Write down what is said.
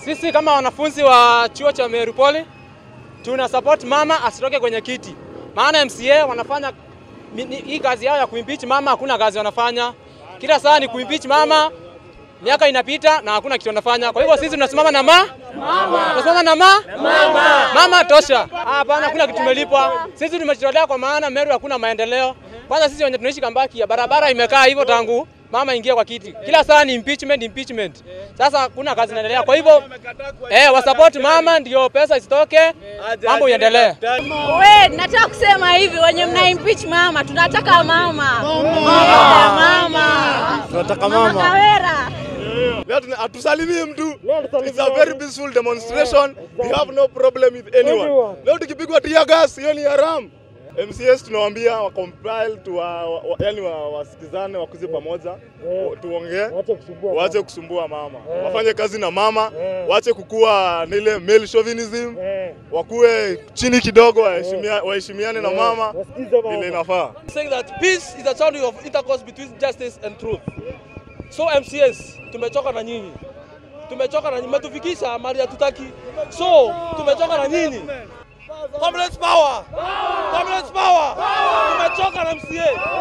Sisi kama wanafunzi wa chuo cha Meru Poly tuna support mama asitoke kwenye kiti, maana MCA wanafanya mi- ni- hii kazi yao ya kuimpeach mama, hakuna kazi wanafanya. Kila saa ni kuimpeach mama, miaka inapita na hakuna kitu wanafanya. Kwa hivyo sisi tunasimama na ma mama, tunasimama na ma mama, mama tosha. Ah, Hapana, hakuna kitu tumelipwa. Sisi tumejitolea kwa maana Meru hakuna maendeleo. Kwanza sisi wenye tunaishi Kambaki, ya barabara imekaa hivyo tangu mama ingia kwa kiti, kila saa ni impeachment, impeachment. Sasa hakuna kazi inaendelea. Kwa hivyo eh, wasupport mama ndio pesa isitoke, mambo iendelee. We, nataka kusema hivi, wenye mna impeach mama, tunataka mama. Yeah, mama. Tunataka Mama mama. Kawera. Leo tuna- hatusalimii mtu. It's a very peaceful demonstration. We have no problem with anyone. Leo tukipigwa tear gas, hiyo ni haram. MCS tunawaambia wa compile tu wa, wa, yani wa, wasikizane wakuze pamoja wa- tuongee waache kusumbua mama wafanye kazi na mama waache kukua na ile male chauvinism wakuwe chini kidogo waheshimia- waheshimiane na mama vile inafaa saying that peace is a channel of intercourse between justice and truth. So MCS, tumechoka na nyinyi, tumechoka na nyinyi, mmetufikisha mahali hatutaki. So tumechoka na nyinyi. Comrades power! Comrades power! Tumechoka na MCA.